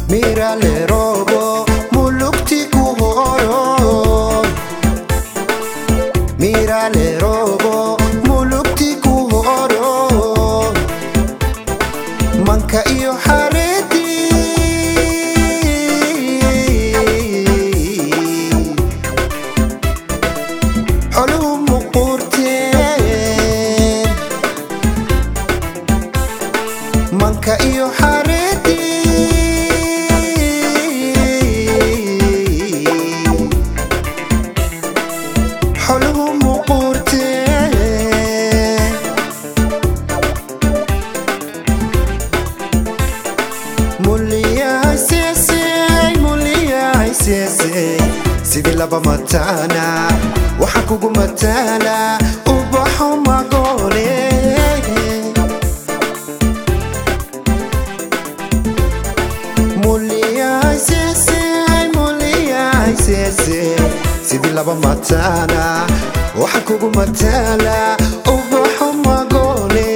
mirale robo mulukti ku horo mirale robo mulukti ku horo manka iyo xaredi xoluhu muquurteen manka iyo xaredi xoluhu muquurteen muliyay seesey muliyay seesey sidii laba mataana waxaan kugu mataala ubaxo magoole muliyay seesey muliyay seesey sidii laba mataana waxaan kugu mataala ubaxo magoole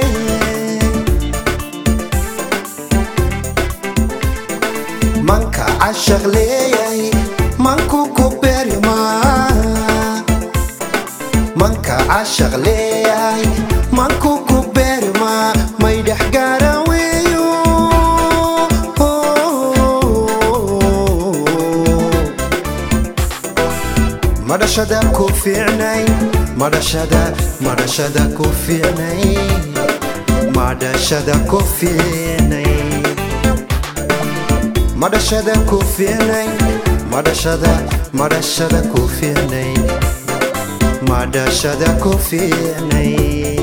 manka cashaq leeyay manku ku berima manka cashaq leeyay manku ku berima may dhex gaara weeyo madhashada ku fiicnay madhashada madhashada ku fiicnay madhashada ku fiicnay madhashada ku fiicnay madhashada madhashada ku fiicnay madhashada ku fiicnay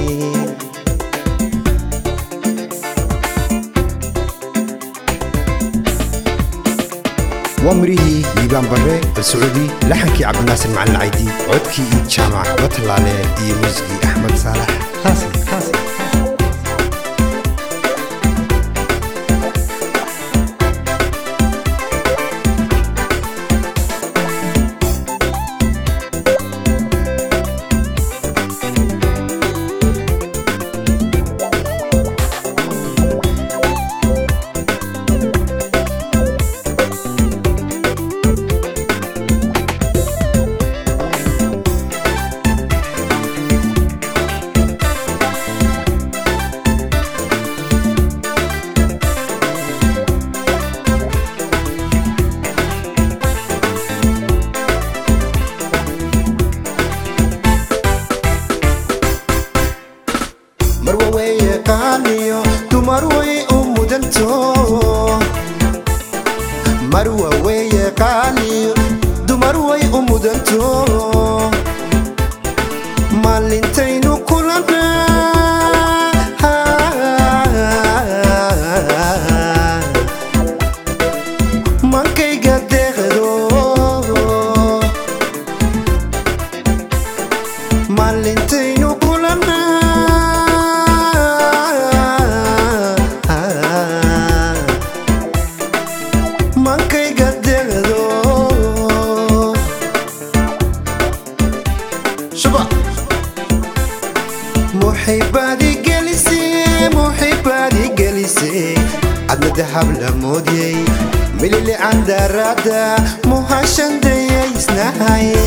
waa mirihii liibaan barre balsacuudi laxankii cabdinaasir macalin caydi codkii iid jaamac batalaale iyo muusigii axmed saalax xaasan xaasan marwa weeye qaaliyo dumar way u mudanto marwa weeye qaaliyo dumar way u mudanto maalintaynu kulana mankayga deeqdo maalintaynu kulana mankayga deeqdo shuba muxibaadi gelise muxibaadi gelise adna dahab la moodyey milili candarada muhashandayaysnahaye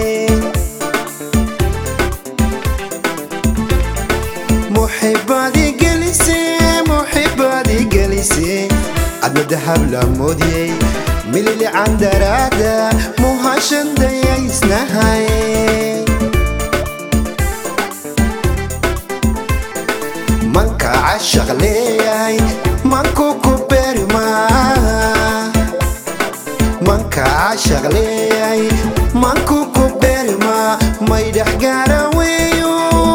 muxibaadi gelise muxibaadi gelise adna dahab la moodyey milili candarada muhashandayaysnahaye manka cashaq leeyay manku ku berima manka cashaq leeyay manku ku berima may dhex gaara weeyo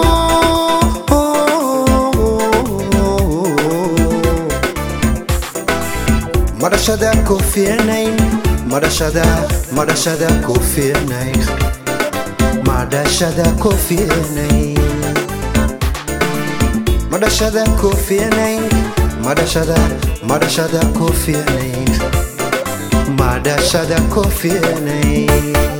madhashada ku fiicnayn madhashada madhashada ku fiicnayn madhashada ku fiicnayn madhashada ku fiicnayn madhashada madhashada ku fiicnayn madhashada ku fiicnayn